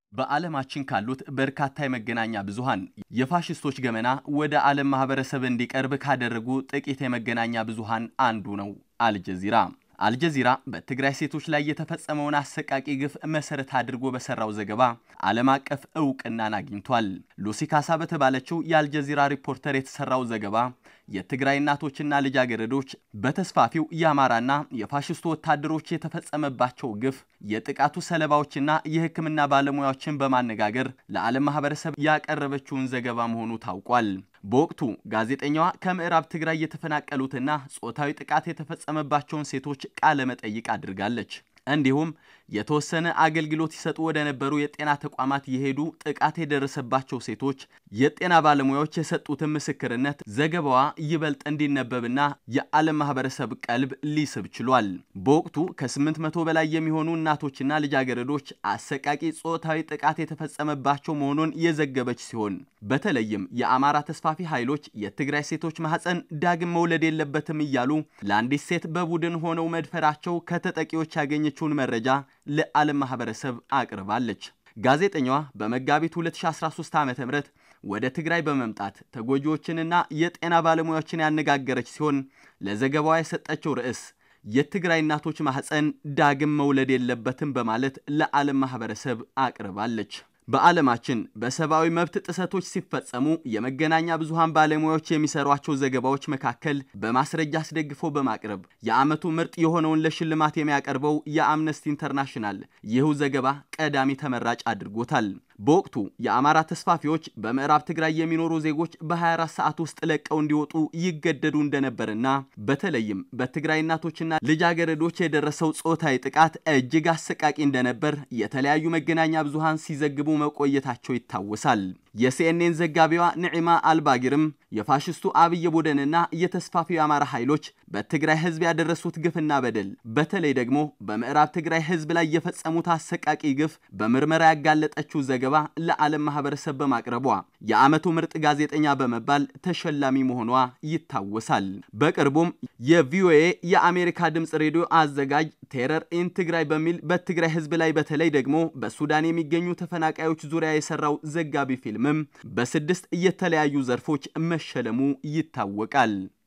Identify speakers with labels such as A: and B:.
A: በዓለማችን ካሉት በርካታ የመገናኛ ብዙሃን የፋሽስቶች ገመና ወደ ዓለም ማህበረሰብ እንዲቀርብ ካደረጉ ጥቂት የመገናኛ ብዙሃን አንዱ ነው አልጀዚራ። አልጀዚራ በትግራይ ሴቶች ላይ የተፈጸመውን አሰቃቂ ግፍ መሰረት አድርጎ በሰራው ዘገባ ዓለም አቀፍ እውቅናን አግኝቷል። ሉሲ ካሳ በተባለችው የአልጀዚራ ሪፖርተር የተሰራው ዘገባ የትግራይ እናቶችና ልጃገረዶች በተስፋፊው የአማራና የፋሽስቱ ወታደሮች የተፈጸመባቸው ግፍ የጥቃቱ ሰለባዎችና የሕክምና ባለሙያዎችን በማነጋገር ለዓለም ማህበረሰብ ያቀረበችውን ዘገባ መሆኑ ታውቋል። በወቅቱ ጋዜጠኛዋ ከምዕራብ ትግራይ የተፈናቀሉትና ጾታዊ ጥቃት የተፈጸመባቸውን ሴቶች ቃለ መጠይቅ አድርጋለች። እንዲሁም የተወሰነ አገልግሎት ይሰጡ ወደ ነበሩ የጤና ተቋማት የሄዱ ጥቃት የደረሰባቸው ሴቶች የጤና ባለሙያዎች የሰጡትን ምስክርነት ዘገባዋ ይበልጥ እንዲነበብና የዓለም ማህበረሰብ ቀልብ ሊስብ ችሏል። በወቅቱ ከ800 በላይ የሚሆኑ እናቶችና ልጃገረዶች አሰቃቂ ጾታዊ ጥቃት የተፈጸመባቸው መሆኑን የዘገበች ሲሆን በተለይም የአማራ ተስፋፊ ኃይሎች የትግራይ ሴቶች ማህፀን ዳግም መውለድ የለበትም እያሉ ለአንዲት ሴት በቡድን ሆነው መድፈራቸው ከተጠቂዎች ያገኘችውን መረጃ ለዓለም ማህበረሰብ አቅርባለች። ጋዜጠኛዋ በመጋቢት 2013 ዓ ም ወደ ትግራይ በመምጣት ተጎጂዎችንና የጤና ባለሙያዎችን ያነጋገረች ሲሆን ለዘገባዋ የሰጠችው ርዕስ የትግራይ እናቶች ማህፀን ዳግም መውለድ የለበትም በማለት ለዓለም ማህበረሰብ አቅርባለች። በዓለማችን በሰብአዊ መብት ጥሰቶች ሲፈጸሙ የመገናኛ ብዙሃን ባለሙያዎች የሚሰሯቸው ዘገባዎች መካከል በማስረጃ አስደግፎ በማቅረብ የዓመቱ ምርጥ የሆነውን ለሽልማት የሚያቀርበው የአምነስቲ ኢንተርናሽናል ይህው ዘገባ ቀዳሚ ተመራጭ አድርጎታል። በወቅቱ የአማራ ተስፋፊዎች በምዕራብ ትግራይ የሚኖሩ ዜጎች በ24 ሰዓት ውስጥ ለቀው እንዲወጡ ይገደዱ እንደነበርና በተለይም በትግራይ እናቶችና ልጃገረዶች የደረሰው ጾታዊ ጥቃት እጅግ አሰቃቂ እንደነበር የተለያዩ መገናኛ ብዙሃን ሲዘግቡ መቆየታቸው ይታወሳል። የሲኤንኤን ዘጋቢዋ ንዒማ አልባጊርም የፋሽስቱ አብይ ቡድንና የተስፋፊው የአማራ ኃይሎች በትግራይ ሕዝብ ያደረሱት ግፍና በደል በተለይ ደግሞ በምዕራብ ትግራይ ሕዝብ ላይ የፈጸሙት አሰቃቂ ግፍ በምርመራ ያጋለጠችው ዘገባ ለዓለም ማህበረሰብ በማቅረቧ የዓመቱ ምርጥ ጋዜጠኛ በመባል ተሸላሚ መሆኗ ይታወሳል። በቅርቡም የቪኦኤ የአሜሪካ ድምፅ ሬዲዮ አዘጋጅ ቴረር ኢን ትግራይ በሚል በትግራይ ሕዝብ ላይ በተለይ ደግሞ በሱዳን የሚገኙ ተፈናቃዮች ዙሪያ የሰራው ዘጋቢ ፊልምም በስድስት የተለያዩ ዘርፎች መሸለሙ ይታወቃል።